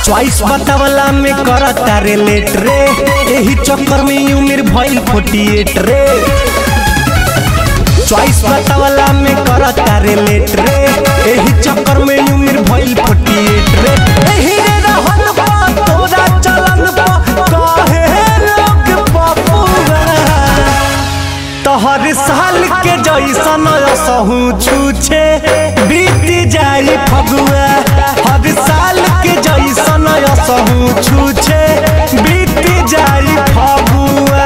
choice बतावला में करता रे लेट रे एही चक्कर में उम्र भइल फोर्टी एट रे चॉइस बतावला में करता रे लेट रे एही चक्कर में उम्र भइल फोर्टी एट रे एही रे रहन बा तोरा चलन बा काहे लोग पपुआ तोहर साल के जैसन असहू छूछे बीत जाई फगुआ हर साल के जैसन असहू छूछे बीत जाई फगुआ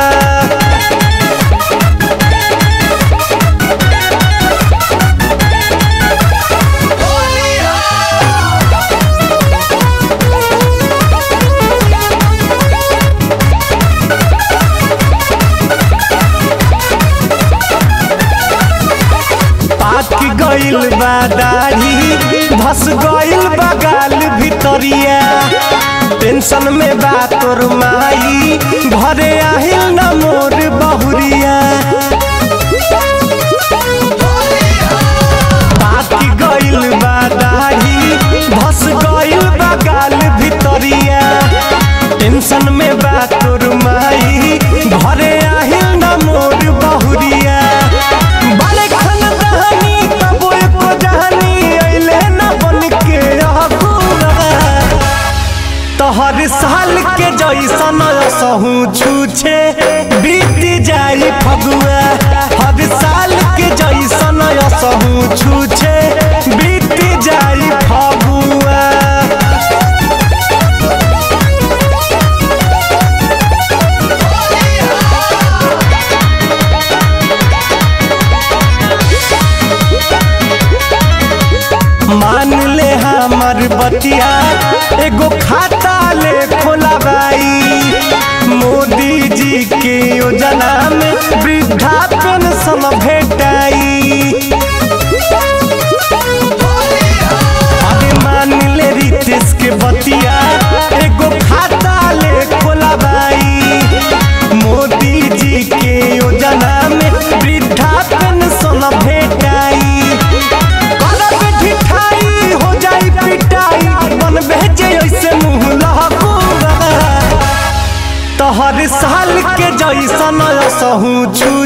पाक गइल बा दाढ़ी धस गइल बा गाल भितरिया टेंशन में बा तोर माई घरे आहिल न मोर बहुरिया पाक गइल बा दाढ़ी धस गइल बा गाल भितरिया टेंशन में बा तोर माई घरे आहिल न मोर बहुरिया बाले खन दहनी तबो एको जहनी अइले न बन के रहबुआ तोहर साल के जैसन सहू छूछे बीत जाई फगुआ हर साल के जैसन सहू छूछे बीत जाई फगुआ मान ले हमर बतिया एगो खाता ले खोलाबाई मोदी जी के योजना में वृद्धा पेंशन भेटाई अरे मान ले रितेश के बतिया एगो खाता ले खोलाबाई मोदी जी के योजना में वृद्धा पेंशन भेटाई करब ढिठाई हो जाई पिटाई मन बेचे ऐसे मुंह लहकुआ तोहर साल के जैसन सहू छू